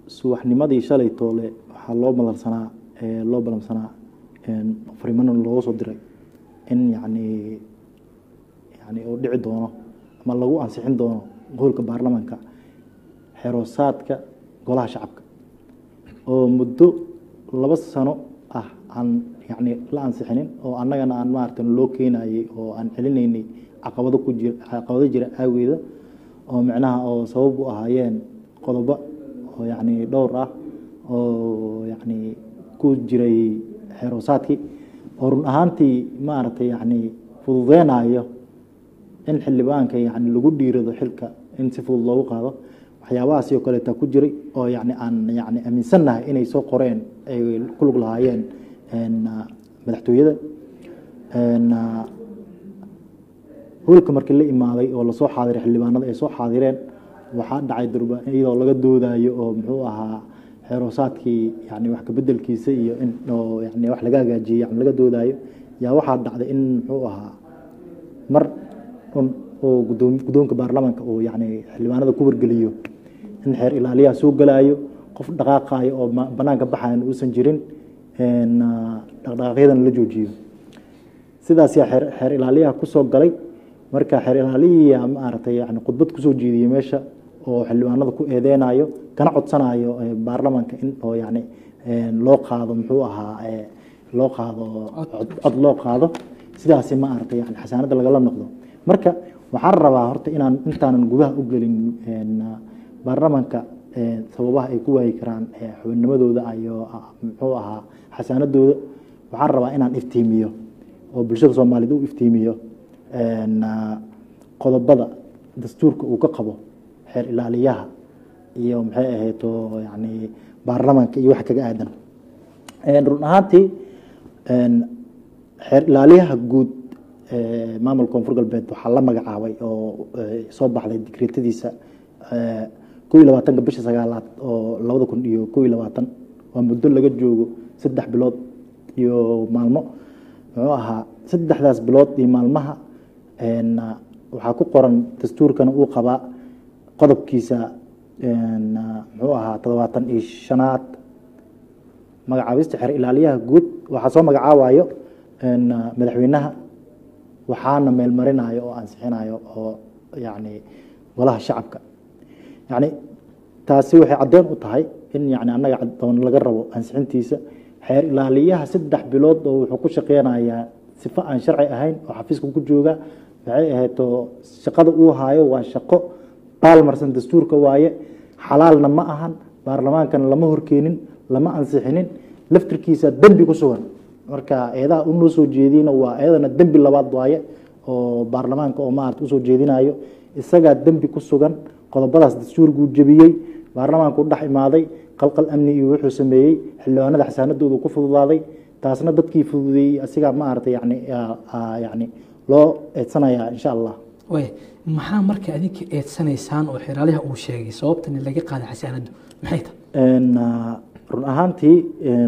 subaxnimadii shalay toole waxaa loo malansanaa loo balansanaa fariimana looga soo diray in yacni yani uu dhici doono ama lagu ansixin doono goolka baarlamaanka xeroosaadka golaha shacabka oo muddo laba sano ah aan yani la ansixinin oo annagana aan maarata loo keenayey oo aan celinaynay caqabado ku jira caqabado jira aageeda oo micnaha oo sabab u ahaayeen qodobo oo yacni dhowr ah oo yacni ku jiray xeroosaadkii oo run ahaantii maaragtay yacni fududeynayo in xildhibaanka yani lagu dhiirado xilka in si fudud loogu qaado waxyaabahaasi oo kaleeta ku jiray oo yani aan yani aaminsannahay inay soo qoreen ay ku lug lahaayeen madaxtooyada hoolka markii la imaaday oo lasoo xaadiray xildhibaanada ay soo xaadireen waxaa dhacay durba iyadoo laga doodayo oo muxuu ahaa xeroosaadkii yani wax kabedelkiisa iyo in oo yani wax laga hagaajiyey yani laga doodayo yaa waxaa dhacday in muxuu ahaa mar un oo gudoom guddoonka baarlamaanka uu yani xildhibaanada ku wargeliyo in xeer ilaaliyaha soo galaayo qof dhaqaaqayo oo banaanka baxayan uusan jirin dhaqdhaqaaqyadan la joojiyo sidaas yaa xeer xeer ilaaliyaha kusoo galay marka xeer ilaaliya maaragtay yani khudbad kusoo jeediyey meesha oo xildhibaanada ku eedeynayo kana codsanayo baarlamaanka in oo yani loo qaado muxuu ahaa loo qaado cod loo qaado sidaasi ma aragtay yani xasaanada lagala noqdo marka waxaan rabaa horta inaan intaanan gudaha u gelin baarlamaanka sababaha ay ku waayi karaan xubinnimadooda iyo muxuu ahaa xasaanadooda waxaan rabaa inaan iftiimiyo oo bulshada soomaaliyed u iftiimiyo qodobada dastuurka uu ka qabo xeer ilaaliyaha iyo maxay ahayd oo yani baarlamaanka iyo wax kaga aadan run ahaantii xeer ilaaliyaha guud maamulka koonfur galbeed waxaa la magacaabay oo soo baxday dikreetadiisa ko iyo labaatanka bisha sagaalaad oo labada kun iyo ko iyo labaatan waa muddo laga joogo saddex bilood iyo maalmo muxuu ahaa saddexdaas bilood iyo maalmaha waxaa ku qoran dastuurkana uu qabaa qodobkiisa muxuu ahaa toddobaatan iyo shanaad magacaabista xeer ilaaliyaha guud waxaa soo magacaabayo madaxweynaha waxaana meelmarinayo oo ansixinayo oo yani golaha shacabka yani taasi waxay caddeyn u tahay in yani annaga doon laga rabo ansixintiisa xeer ilaaliyaha saddex bilood oo wuxuu ku shaqeynayaa sifo aan sharci ahayn oo xafiiska ku jooga waxay ahayd oo shaqada uu haayo waa shaqo baalmarsan dastuurka waaye xalaalna ma ahan baarlamaankana lama horkeenin lama ansixinin laftirkiisa dembi ku sugan marka eedaha unoo soo jeediyna waa eedana dembi labaad waaye oo baarlamaanka oo maarata usoo jeedinayo isagaa dembi ku sugan qodobadaas dastuurkuu jebiyey baarlamaanku dhex imaaday qalqal amni iyo wuxuu sameeyey xildhibaanada xasaanadoodu ku fududaaday taasna dadkii fududeeyey asigaa maarata yani yani loo eedsanayaa insha allah way maxaa marka adinka eedsanaysaan oo xeraalaha uu sheegay sababtani laga qaaday xasaanadu maxay tahay run ahaantii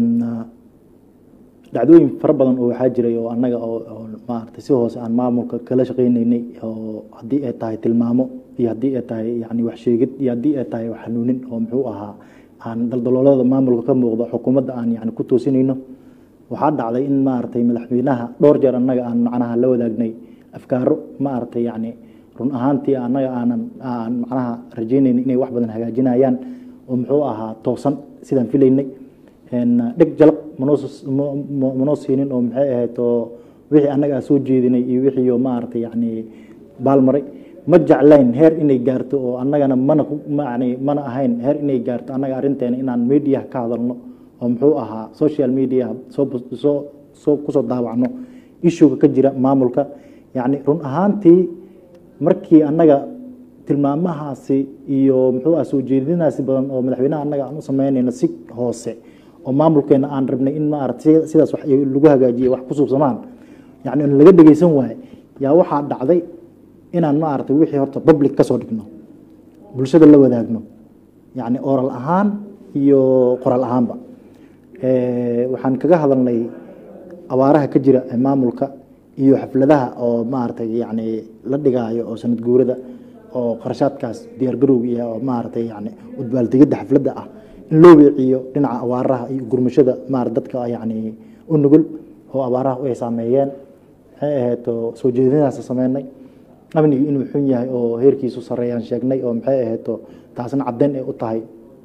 dhacdooyin fara badan oo waxaa jiray oo annaga oo maarata si hoose aan maamulka kala shaqaynaynay oo haddii ay tahay tilmaamo iyo haddii ay tahay yani wax sheegid iyo haddii ay tahay wax hanuunin oo muxuu ahaa aan daldaloolada maamulka ka muuqdo xukuumadda aan yani ku toosinayno waxaa dhacday in maaragtay madaxweynaha dhowr jeer annaga aan macnaha la wadaagnay afkaaro maaragtay yani run ahaantii annaga aanan aan macnaha rajaynayna inay wax badan hagaajinayaan oo muxuu ahaa toosan sidaan filaynay dheg jalaq manoo siinin oo maxay ahayd oo wixii annaga aan soo jeedinay iyo wixii maaragtay yani baalmaray ma jeclayn heer inay gaarto oo annagana mana yani mana ahayn heer inay gaarto annaga arrinteena inaan mediaha ka hadalno oo muxuu ahaa social media soo soo soo kusoo daawacno ishuga ka jira maamulka yani run ahaantii markii annaga tilmaamahaasi iyo muxuu ah soo jeedinaasi badan oo madaxweynaha annaga aan u samaynayno si hoose oo maamulkeena aan rabnay in maarata sidaas wax lagu hagaajiye wax ku suubsamaan yani laga dhegeysan waaye yaa waxaa dhacday inaan maaragtay wixii horta public ka soo dhigno bulshada la wadaagno yani oral ahaan iyo qoraal ahaanba waxaan kaga hadalnay abaaraha ka jira maamulka iyo xafladaha oo maaragtay yani la dhigaayo oo sanad guurada oo qarashaadkaas diyaar garowga iyo maaragtay yani udbaaldigada xafladda ah in loo weeciyo dhinaca abaaraha iyo gurmashada maarata dadka yani u nugul oo abaaraha ay saameeyeen maxay ahayd oo soo jeedinadaas sameynay amnigu inuu xun yahay oo heerkiisu sareeyaan sheegnay oo maxay ahayd oo taasna caddeyn ay u tahay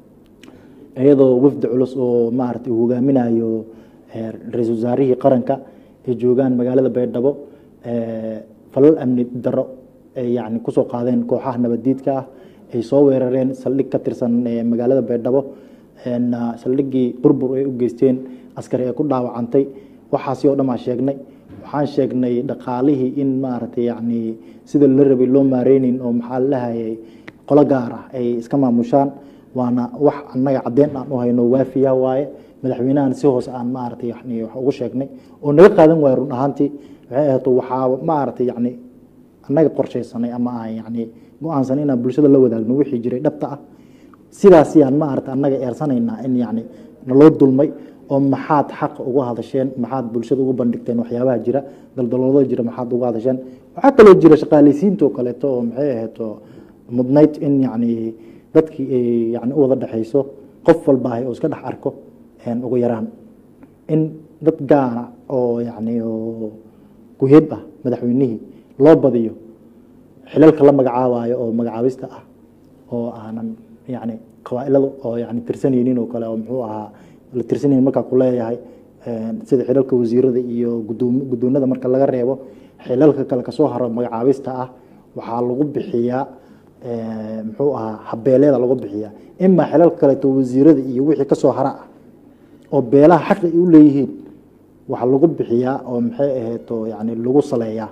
iyadoo wafdi culus oo maarata uu hogaaminayo ra-iisul wasaarihii qaranka ay joogaan magaalada baydhabo falal amni daro ay yani kusoo qaadeen kooxaha nabaddiidka ah ay soo weerareen saldhig ka tirsan magaalada baydhabo saldhiggii burbur ay u geysteen askari ay ku dhaawacantay waxaasi oo dhan baan sheegnay waxaan sheegnay dhaqaalihii in maaragtay yani sida la rabay loo maareynin oo maxaa lahayay qolo gaar ah ay iska maamushaan waana wax annaga caddeyn aan u hayno waafiya waaye madaxweynahan si hoose aan maaragtay yani wax ugu sheegnay oo naga qaadan waayo run ahaantii waxay ahayd waxaa maaragtay yani annaga qorshaysanay ama aan yani go-aansan inaan bulshada la wadaagno wixii jiray dhabta ah sidaasiyaan maaragtay annaga eersanaynaa in yani naloo dulmay oo maxaad xaq uga hadasheen maxaad bulshada ugu bandhigteen waxyaabaha jira daldaloolada jira maxaad uga hadasheen waxaa kaloo jira shaqaaleysiintoo kaleeto oo maxay ahayd oo mudnayd in yani dadkii ay yani u wada dhexayso qof walbaahay oo iska dhex arko ugu yaraan in dad gaara oo yani oo ku-heeb ah madaxweynihii loo badiyo xilalka la magacaabayo oo magacaabista ah oo aanan yani qabaailada oo yani tirsanaynin oo kale oo muxuu ahaa la tirsanaynin markaa ku leeyahay sida xilalka wasiirada iyo guddoonada marka laga reebo xilalka kale kasoo haro magacaabista ah waxaa lagu bixiyaa muxuu ahaa habeeleeda lagu bixiyaa imaa xilalka kaleeto wasiirada iyo wixii kasoo hara ah oo beelaha xaq ay u leeyihiin waxaa lagu bixiyaa oo maxay ahayd oo yani lagu saleeyaa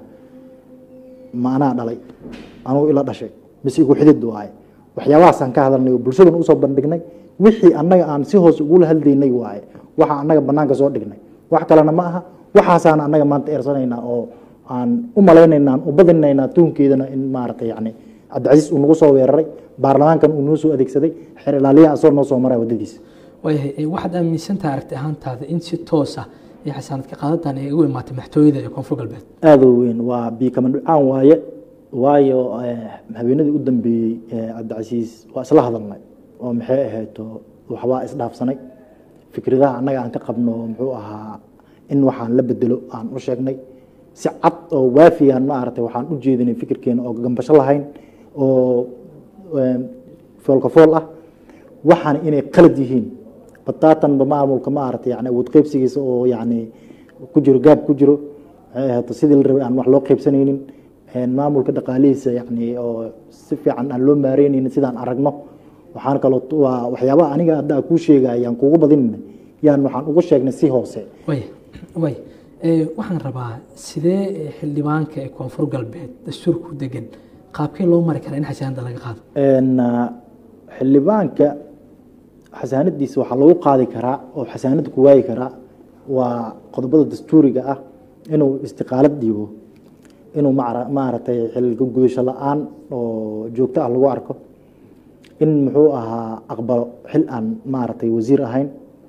ma anaa dhalay anugu ila dhashay mise igu xidid waaye waxyaabahaasaan ka hadalnay oo bulshadan usoo bandhignay wixii annaga aan si hoose ugula hadlaynay waaye waxa annaga banaanka soo dhignay wax kalena ma aha waxaasaan annaga maanta eersanaynaa oo aan u malaynayna aan u badinaynaa tuunkeedana in maaragtay yani cabdicasiis uu nagu soo weeraray baarlamaankan uu noo soo adeegsaday xeer ilaaliyaha asoo noo soo maray waddadiisa waayahay waxaad aaminsantaha aragti ahaantaada in si toos ah iyo xasaanad ka qaadataan ay ugu imaatay madaxtooyada ee koonfur galbeed aada u weyn waa biikama dhucaan waaye waayo habeenadii u dambeeyey cabdicasiis waa isla hadalnay oo maxay ahayd waxbaa isdhaafsanay fikradaha annaga aan ka qabno muxuu ahaa in waxaan la bedelo aan u sheegnay si cad oo waafiyaan maaragtay waxaan u jeedinay fikirkeena oo gambasho lahayn oo foolka fool ah waxaana inay qalad yihiin bataatanba maamulka maaragtay yani awood qeybsigiisa oo yani ku jiro gaab ku jiro maxay ahayd sidii la rabay aan wax loo qeybsanaynin maamulka dhaqaalihiisa yani oo si fiican aan loo maareynaynin sidaan aragno waxaan kaloo waa waxyaabaha aniga hadda kuu sheegaya yaan kuugu badinayna yaan waxaan ugu sheegnay si hoose way way waxaan rabaa sidee xildhibaanka ee koonfur galbeed dastuurku degan qaabkee loo mari karaa in xasaanada laga qaado xildhibaanka xasaanadiisa waxaa lagu qaadi karaa oo xasaanada ku waayi karaa waa qodobada dastuuriga ah inuu istiqaalad dhiibo inuu maaragtay xilka gudasho la-aan oo joogto ah lagu arko in muxuu ahaa aqbalo xil aan maaragtay wasiir ahayn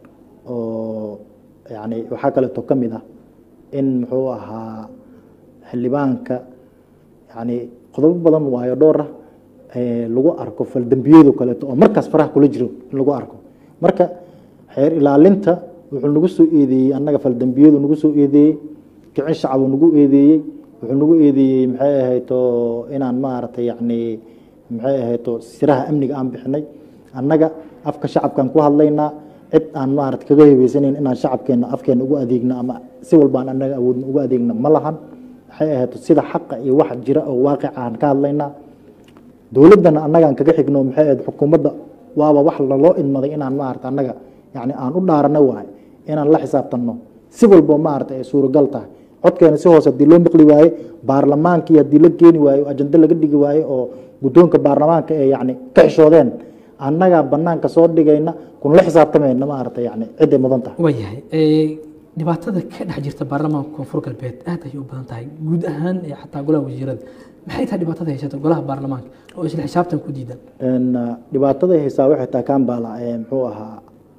oo yani waxaa kaleeto ka mid ah in muxuu ahaa xildhibaanka yani qodobo badan waayo dhowr ah lagu arko faldembiyado kaleeto oo markaas faraha kula jiro in lagu arko marka xeer ilaalinta wuxuu nagu soo eedeeyey annaga faldembiyadu nagu soo eedeeyey kicin shacbu nagu eedeeyey wuxuu nagu eedeeyey maxay ahayto inaan maaragtay yani maxay ahayto siraha amniga aan bixinay annaga afka shacabkaan ku hadlaynaa cid aan maarata kaga hebeysanayn inaan shacabkeena afkeena ugu adeegno ama si walbaan annaga awoodna ugu adeegno ma lahan maxay ahayto sida xaqa iyo wax jira oo waaqica aan ka hadlaynaa dowladdana annagaan kaga xigno maxay ahayd xukuumadda waaba wax laloo idmaday inaan maarata annaga yani aan u dhaarana waaye inaan la xisaabtanno si walbo maarata ay suuragal tahay codkeena si hoose hadii loo maqli waaye baarlamaankii haddii la keeni waaye o ajando laga dhigi waaye oo guddoonka baarlamaanka ee yani ka xishoodeen annagaa banaanka soo dhigayna kun la xisaabtamayna maarata yani ciday mudan tahay waayahay dhibaatada ka dhex jirta baarlamaanka koonfur galbeed aad ayay u badan tahay guud ahaan ee xataa golaha wasiirada maxay tahay dhibaatada haysata golaha baarlamaanka oo isla xisaabtan ku diidan dhibaatada haysaa waxay tahay kambala muxuu ahaa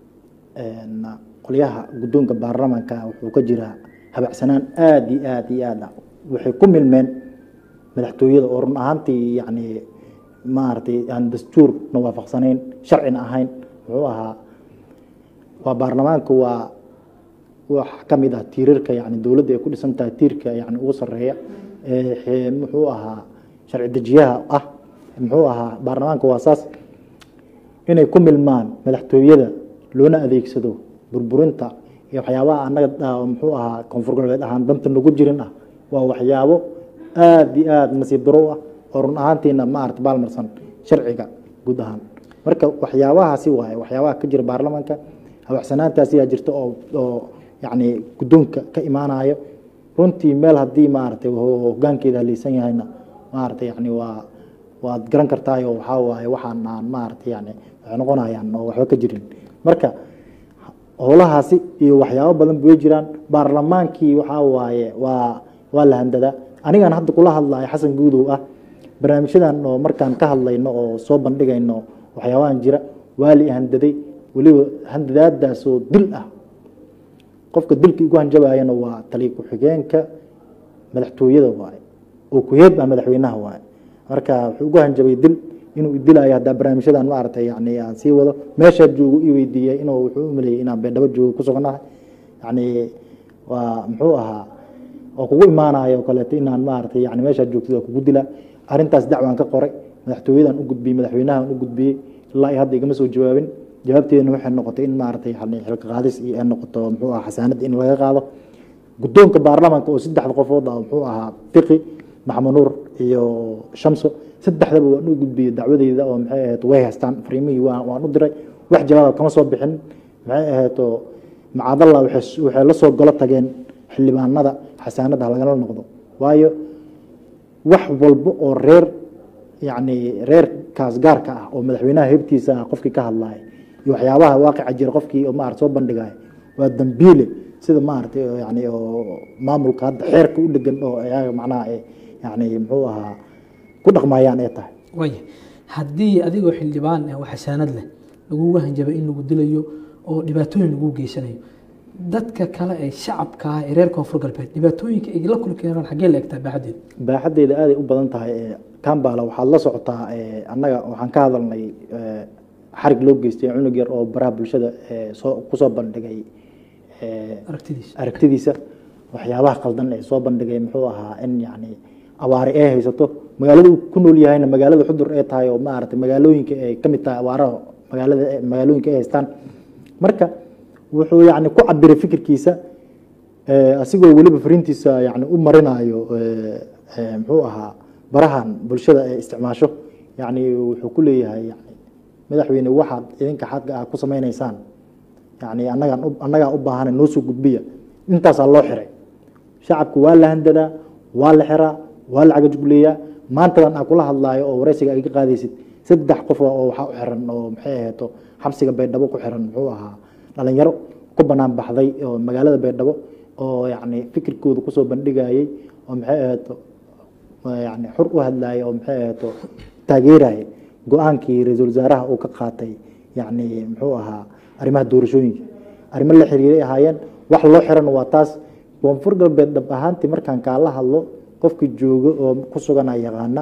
qolyaha guddoonka baarlamaanka wuxuu ka jiraa habacsanaan aada iyo aada iyo aad ah waxay ku milmeen madaxtooyada oo run ahaantii yani maaragtay aan dastuurna waafaqsanayn sharcina ahayn muxuu ahaa waa baarlamaanka waa wax ka mid ah tiirarka yani dowladda ay ku dhisan tahay tiirka yani ugu sareeya ee muxuu ahaa sharci dejiyaha ah muxuu ahaa baarlamaanka waa saas inay ku milmaan madaxtooyada loona adeegsado burburinta iyo waxyaabaha annaga muxuu ahaa koonfur galbeed ahaan danta nagu jirin ah waa waxyaabo aada iyo aada nasiib daro ah oo run ahaantiina maarata baalmarsan sharciga guud ahaan marka waxyaabahaasi waaye waxyaabaha ka jira baarlamaanka habacsanaantaasiyaa jirta oo oo yacni guddoonka ka imaanayo runtii meel haddii maaragtay hogaankeeda haleysan yahayna maaragtay yani waa waad garan kartaayo waxaa waaye waxaan aan maaragtay yani waxay noqonayaan oo waxba ka jirin marka howlahaasi iyo waxyaabo badan way jiraan baarlamaankii waxaa waaye waa waa la handadaa anigan hadda kula hadlayo xasan guudow ah barnaamijyadan oo markaan ka hadlayno oo soo bandhigayno waxyaabahan jira waa li handaday weliba handadaadaasoo dil ah qofka dilka igu hanjabayana waa taliya ku-xigeenka madaxtooyada waaye oo ku-heeb ah madaxweynaha waaye marka wuxuu ugu hanjabay dil inuu idilayo haddaa barnaamijyadan maaragtay yani aan sii wado meeshaa joogo i weydiiyey inuu wuxuu u maleeyey inaan beendhabo joogo ku sugnahay yani waa muxuu ahaa oo kugu imaanayo o kaleeto inaan maaragtay yani meeshaa joogtid waa kugu dila arrintaas dacwaan ka qoray madaxtooyadan u gudbiyey madaxweynahan u gudbiyey ilaa iyo hadda igama soo jawaabin jawaabteedana waxay noqotay in maaragtay yani xilka qaadis iyo ay noqoto muxuu ahaa xasaanad in laga qaado guddoonka baarlamaanka oo saddexda qofood ah muxuu ahaa fiqi maxamud nuur iyo shamso saddexdaba waan u gudbiyey dacwadeyda oo maxay ahayd way haystaan fariimihii waan u diray wax jawaaba kama soo bixin maxay ahayd oo macadalla waxay la soo golo tageen xildhibaanada xasaanada lagala noqdo waayo wax walba oo reer yacni reerkaas gaarka ah oo madaxweynaha hebtiisa ah qofkii ka hadlaya iyo waxyaabaha waaqica jira qofkii oo maarata soo bandhigaya waa dambiile sida maaragtay yani oo maamulka hadda xeerka u dhegan oo ayaga macnaha yani muxuu ahaa ku dhaqmayaan ay tahay waaya haddii adigoo xildhibaan ah oo xasaanad leh lagugu hanjabay in lagu dilayo oo dhibaatooyin lagu geysanayo dadka kale ee shacabka ah ee reer koonfur galbeed dhibaatooyinka ay la kulmi karaan xaggee la egtaa baaxadeeda baaxadeeda aaday u badan tahay kambala waxaad la socotaa annaga waxaan ka hadalnay xarig loo geystay cunug yar oo baraha bulshada soo kusoo bandhigay aragtidiisa aragtidiisa waxyaabaha qaldan ee soo bandhigay muxuu ahaa in yani abaare ay haysato magaalada uu ku nool yahayna magaalada xudur ee tahay oo maaragtay magaalooyinka ay ka mid tahay abaaraha magaalada magaalooyinka ay haystaan marka wuxuu yani ku cabiray fikirkiisa asigoo weliba fariintiisa yani u marinayo muxuu ahaa barahan bulshada ay isticmaasho yani wuxuu ku leeyahay yani madaxweyne waxaad idinka xagga ah ku samaynaysaan yani annagaan annagaa u baahana noo soo gudbiya intaasaa loo xiray shacabku waa la handadaa waa la xiraa waa la cagajugleeyaa maantadan aan kula hadlaayo oo wareysiga ay ka qaadaysid saddex qof oo waxaa u xiran oo maxay aheeto xabsiga baydhabo ku xiran muxuu ahaa dhalinyaro ku banaan baxday oo magaalada baydhabo oo yani fikirkooda kusoo bandhigayey oo maxay aheeto yani xur u hadlayay oo maxay aheeto taageeraya go-aankii ra-iisul wasaaraha uu ka qaatay yani muxuu ahaa arrimaha doorashooyinka arrimo la xiriiray ahaayeen wax loo xiran waa taas koonfur galbeed dhab ahaantii markaan kaala hadlo qofkii joogo oo ku sugana yaqaana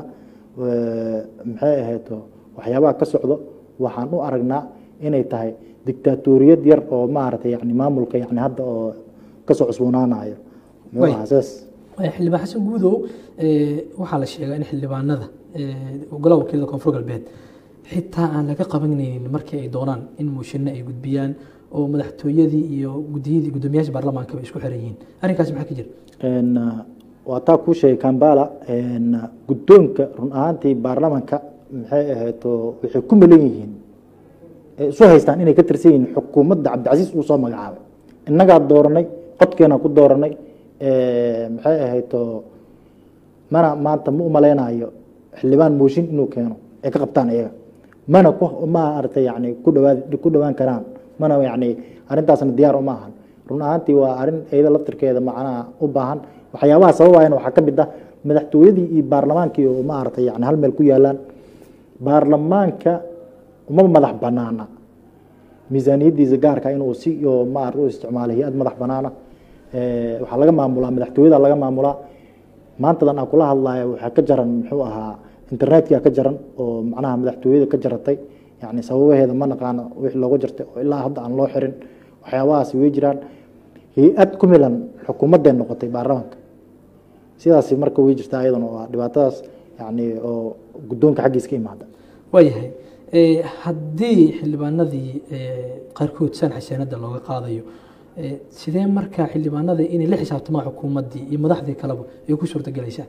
maxay ahayto waxyaabaha ka socdo waxaan u aragnaa inay tahay dictaatoriyad yar oo maaragtay yani maamulka yani hadda oo kasoo cusboonaanayo muxuu ahaa saas xildhibaan xasan guudow waxaa la sheegaa in xildhibaanada golaha wakiilada koonfur galbeed xitaa aan laga qabanaynin markii ay doonaan in muushinno ay gudbiyaan oo madaxtooyadii iyo gudiyadii guddoomiyaasha baarlamaanka bay isku xiran yihiin arrinkaas maxaa ka jira waa taa kuu sheegay kambala guddoonka run ahaantii baarlamanka maxay ahayto waxay ku melan yihiin isu haystaan inay ka tirsan yihiin xukuumadda cabdicasiis uu soo magacaabay innagaa dooranay codkeenaa ku dooranay maxay ahayto mana maanta ma umaleynayo xildhibaan mooshin inuu keeno ay ka qabtaan iyaga mana ku maaragtay yani ku dhawaad ku dhawaan karaan mana yani arrintaasna diyaar uma ahan run ahaantii waa arrin iyada laftirkeeda macnaha u baahan waxyaabaha sababayana waxaa ka mid ah madaxtooyadii iyo baarlamaankii oo maaragtay yani hal meel ku yaalaan baarlamaanka uma madax banaana miisaaniyadiisa gaarka inuu si oo maarata u isticmaalo hay-ad madax banaana waxaa laga maamulaa madaxtooyada laga maamulaa maantadan aan kula hadlayo waxaa ka jaran muxuu ahaa internetka ka jaran oo macnaha madaxtooyada ka jaratay yani sababaheeda ma naqaano wixii looga jartay oo ilaa hadda aan loo xirin waxyaabahaasi way jiraan hay-ad ku milan xukuumadday noqotay baarlamaanka sidaasi marka way jirtaa ayadana waa dhibaatadaas yani oo guddoonka xaggiis ka imaada waayahay haddii xildhibaanadii qaarkood san xasaanada looga qaadayo sidee marka xildhibaanada inay la xisaabtamaan xukuumaddii iyo madaxdii kaleba ay ku suurtagelaysaa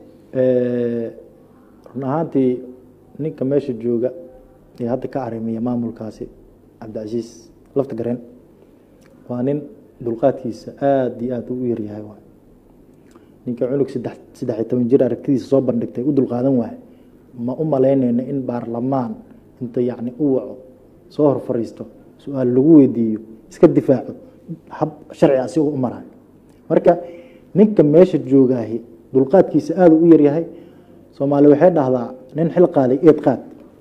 run ahaantii ninka meesha jooga ee hadda ka arrimiya maamulkaasi cabdicasiis lafta gareen waa nin dulqaadkiisa aada iyo aada u yaryahay waay ninka cunug saddex saddex iyo toban jir aragtidiisa soo bandhigtay u dulqaadan waaye ma u malaynayna in baarlamaan inta yacni u waco soo hor fariisto su-aal lagu weydiiyo iska difaaco hab sharci asigoo u marayo marka ninka meesha joogaahi dulqaadkiisa aada u yaryahay soomaali waxay dhahdaa nin xil qaaday eed qaad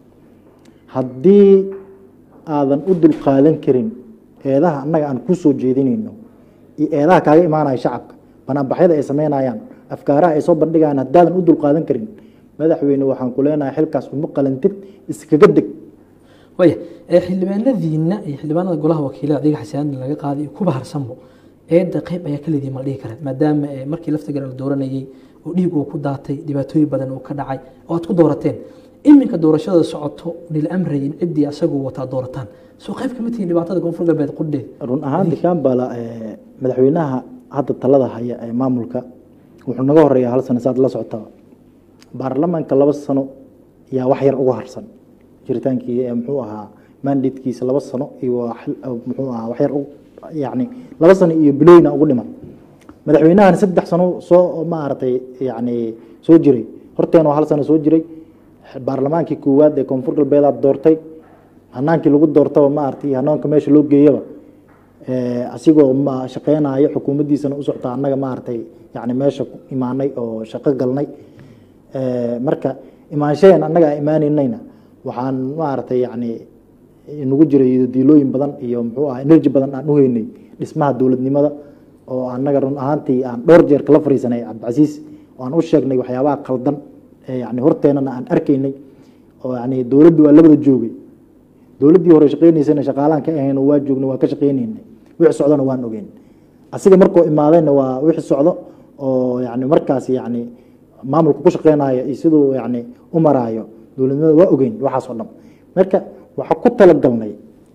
haddii aadan u dulqaadan karin eedaha annaga aan ku soo jeedinayno iyo eedaha kaaga imaanaya shacabka banaanbaxyada ay sameynayaan afkaaraha ay soo bandhigayaan haddaadan u dulqaadan karin madaxweyne waxaan ku leenahay xilkaas uma qalantid iskaga deg waaya xildhibaanadiina iyo xildhibaanada golaha wakiilada adiga xasaanada laga qaaday iyo kuba harsanbo eedda qayb ayaa ka leedihi ma la dhihi kara maadaama markii lafta garan la dooranayey oo dhiig uu ku daatay dhibaatooyin badan uu ka dhacay oo aad ku doorateen iminka doorashada socoto nila amrayay in ciddii asaguu wataa doorataan soo qayb kama tihiin dhibaatada koonfur galbeed qudheed run ahaanti kambala madaxweynaha hadda talada haya ee maamulka wuxuu naga horeeya hal sano saad la socotaa baarlamaanka laba sano yaa wax yar uga harsan jiritaankii muxuu ahaa mandatekiisa laba sano iyo muxuu ahaa wax yar yani laba sano iyo bilooyina ugu dhiman madaxweynahan saddex sano soo maaragtay yani soo jiray horteen oo hal sano soo jiray baarlamaankii koowaad ee koonfur galbeedaad doortay hanaankii lagu doortaba maaragtay hanaanka meesha loo geeyaba asigoo ma shaqeynayo xukuumaddiisana u socta annaga maaragtay yani meesha imaanay oo shaqo galnay marka imaanshaheen annaga a imaaneynayna waxaan maaragtay yani nagu jiray diilooyin badan iyo muxuu aha energy badan aan u heynay dhismaha dowladnimada oo annaga run ahaantii aan dhowr jeer kala fariisanay cabdicasiis oo aan u sheegnay waxyaabaha qaldan yani horteenana aan arkaynay oo yani dowladdu waa labada joogay dowladdii hore shaqeynaysana shaqaalaan ka ahayn waa joognay waa ka shaqeynaynay wixii socdona waan ogeyn asiga markuu imaadayna waa wixii socdo oo yani markaas yani maamulka ku shaqeynayo iyo siduu yani u maraayo dowladnimada waa ogeyn waxaas oo dhan marka waxaa ku talagalnay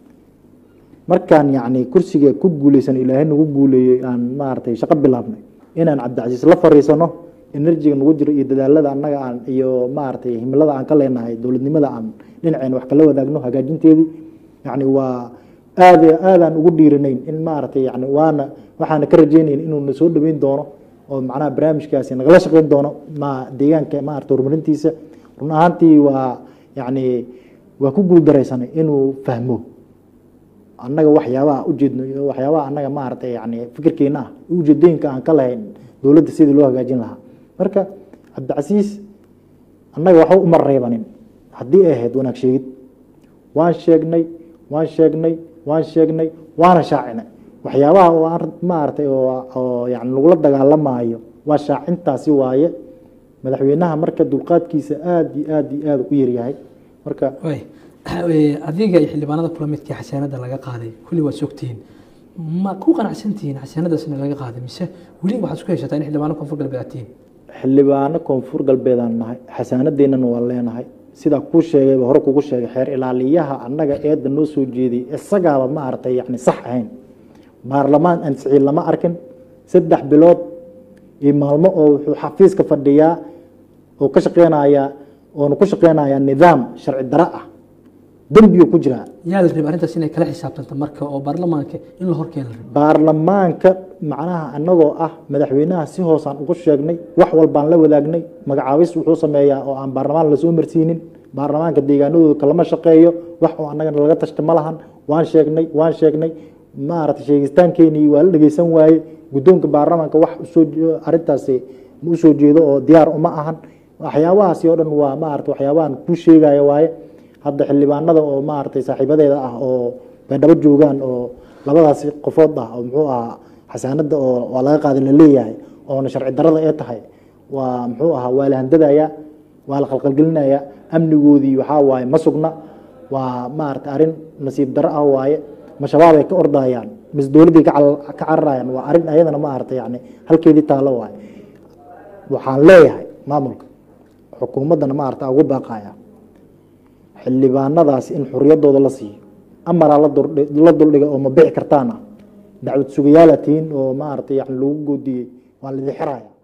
markaan yani kursiga ku guuleysan ilaahay nagu guuleeyey aan maaragtay shaqo bilaabnay inaan cabdicasiis la fariisano enerjiga nagu jiro iyo dadaalada annaga aan iyo maaragtay himilada aan ka leenahay dowladnimada aan dhinaceen wax kala wadaagno hagaajinteedii yani waa aad aadaan ugu dhiiranayn in maaragtay yani waana waxaana ka rajeynayn inuu na soo dhaweyn doono oo macnaha barnaamijkaasi nagala shaqeyn doono ma deegaanka maarata horumarintiisa run ahaantii waa yani waa ku guuldaraysanay inuu fahmo annaga waxyaabaha ujeedno iyo waxyaabaha annaga maaragtay yani fikirkeena ah ujeedooyinka aan ka lahayn dowladda sidii loo hagaajin lahaa marka cabdicasiis annaga waxba uma reebanin haddii ay ahayd wanaag sheegid waan sheegnay waan sheegnay waan sheegnay waana shaacinay waxyaabaha oo aan maaragtay oo yani lagula dagaalamaayo waa shaacintaasi waaye madaxweynaha marka dulqaadkiisa aada iyo aada iyo aada u yaryahay marka adiga iyo xildhibaanada kula midkii xasaanada laga qaaday kulli waad sogtihiin ma ku qanacsantihiin xasaanadaasna laga qaaday mise weli waxaad isku heshataa in xildhibaano koonfur galbeed aad tihiin xildhibaano koonfur galbeedaan nahay xasaanadeennana waa leenahay sidaa kuu sheegayba hore kugu sheegay xeer ilaaliyaha annaga eedda noo soo jeediyay isagaaba maaragtay yani sax ahayn baarlamaan ansixii lama arkin saddex bilood iyo maalmo oo wuxuu xafiiska fadhiyaa oo ka shaqeynayaa oona ku shaqeynayaa nidaam sharci daro ah dembigu ku jiraa yaa la rabay arrintaas inay kala xisaabtanto marka oo baarlamaanka in la horkeena la rabay baarlamaanka macnaha anagoo ah madaxweynaha si hoosaan ugu sheegnay wax walbaan la wadaagnay magacaabis wuxuu sameeyaa oo aan baarlamaan lasoo marsiinin baarlamaanka deegaanadooda kalama shaqeeyo wax oo annagana laga tashta ma lahan waan sheegnay waan sheegnay maaragtay sheegistaankeenii waa la dhegeysan waaye guddoonka baarlamaanka wax usoo arrintaasi usoo jeedo oo diyaar uma ahan waxyaabahaasi oo dhan waa maarata waxyaabahan kuu sheegaya waaye hadda xildhibaanada oo maaragtay saaxiibadeeda ah oo baydhabo joogaan oo labadaasi qofood ah oo muxuu ahaa xasaanada oo waa laga qaaday laleeyahay oona sharci darada ee tahay waa muxuu ahaa waa la handadaya waa la qalqalgelinaya amnigoodii waxaa waaye ma sugna waa maarata arrin nasiib daro ah waaye ma shabaab ay ka ordayaan mise dowladdii ka cal- ka cararayaan waa arrin ayadana ma aragtay yani halkeedii taalo waaye waxaan leeyahay maamulka xukuumaddana ma aragta ugu baaqaya xildhibaanadaas in xorriyaddooda la siiyo amaraa la durdhi- la duldhigay oo ma bixi kartaana dacwad sugayaala tihiin oo ma aragtay yani lagu goodiyey waa la idin xiraya